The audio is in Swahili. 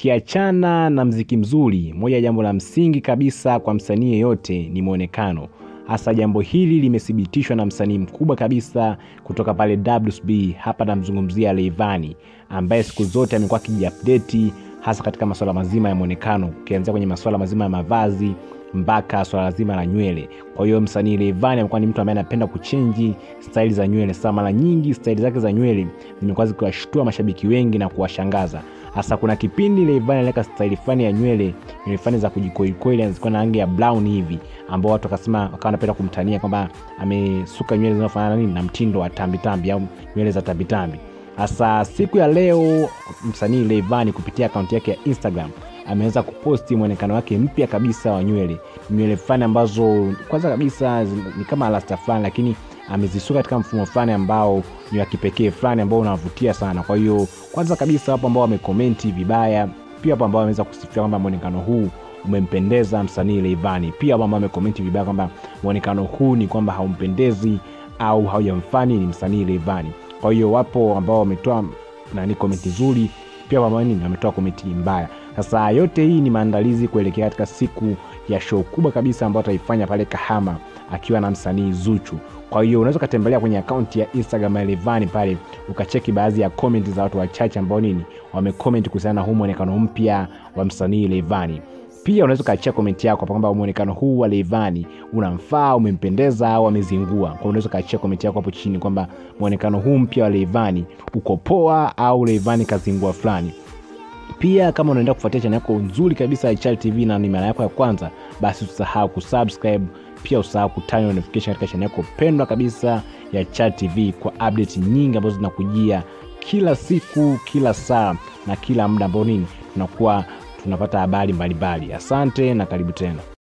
Ukiachana na mziki mzuri, moja ya jambo la msingi kabisa kwa msanii yeyote ni mwonekano. Hasa jambo hili limethibitishwa na msanii mkubwa kabisa kutoka pale WCB, hapa namzungumzia Rayvanny ambaye siku zote amekuwa akijiupdate hasa katika masuala mazima ya mwonekano, ukianzia kwenye masuala mazima ya mavazi mpaka swala zima la nywele. Kwa hiyo msanii Rayvanny amekuwa ni mtu ambaye anapenda kuchenji staili za nywele. Sasa mara nyingi staili zake za nywele zimekuwa zikiwashtua mashabiki wengi na kuwashangaza. Hasa kuna kipindi Rayvanny aliweka staili fulani ya nywele, nywele fulani za kujikoikweli, zilikuwa na rangi ya brown hivi, ambao watu wakasema, wakawa wanapenda kumtania kwamba amesuka nywele zinazofanana nini na mtindo wa tambitambi au nywele za tambitambi. Hasa siku ya leo msanii Rayvanny kupitia akaunti yake ya Instagram ameweza kuposti mwonekano wake mpya kabisa wa nywele, nywele fulani ambazo kwanza kabisa ni kama rasta fulani, lakini amezisuka katika mfumo fulani ambao ni wa kipekee fulani ambao unavutia sana. Kwa hiyo kwanza kabisa, wapo ambao wamekomenti vibaya, pia wapo ambao wameweza kusifia kwamba mwonekano huu umempendeza msanii Rayvanny. Pia wapo ambao wamekomenti vibaya kwamba mwonekano huu ni kwamba haumpendezi au haujamfani ni msanii Rayvanny. Kwa hiyo wapo ambao wametoa nani komenti nzuri, pia wapo ambao wametoa komenti mbaya. Sasa yote hii ni maandalizi kuelekea katika siku ya show kubwa kabisa ambayo ataifanya pale Kahama akiwa na msanii Zuchu. Kwa hiyo unaweza ukatembelea kwenye akaunti ya Instagram ya Rayvanny pale ukacheki baadhi ya comment za watu wachache ambao nini wamecomment kuhusiana na huu mwonekano mpya wa msanii Rayvanny. Pia unaweza ukaachia komenti yako hapo kwamba mwonekano huu wa Rayvanny unamfaa, umempendeza au amezingua. Kwa hiyo unaweza ukaachia komenti yako hapo chini kwamba mwonekano huu mpya wa Rayvanny uko poa au Rayvanny kazingua fulani. Pia kama unaenda kufuatia channel yako nzuri kabisa ya Chal TV na ni mara yako ya kwanza, basi usisahau kusubscribe, pia usahau kutani notification katika channel yako pendwa kabisa ya Chal TV kwa update nyingi ambazo zinakujia kila siku, kila saa na kila muda ambao nini tunakuwa tunapata habari mbalimbali. Asante na karibu tena.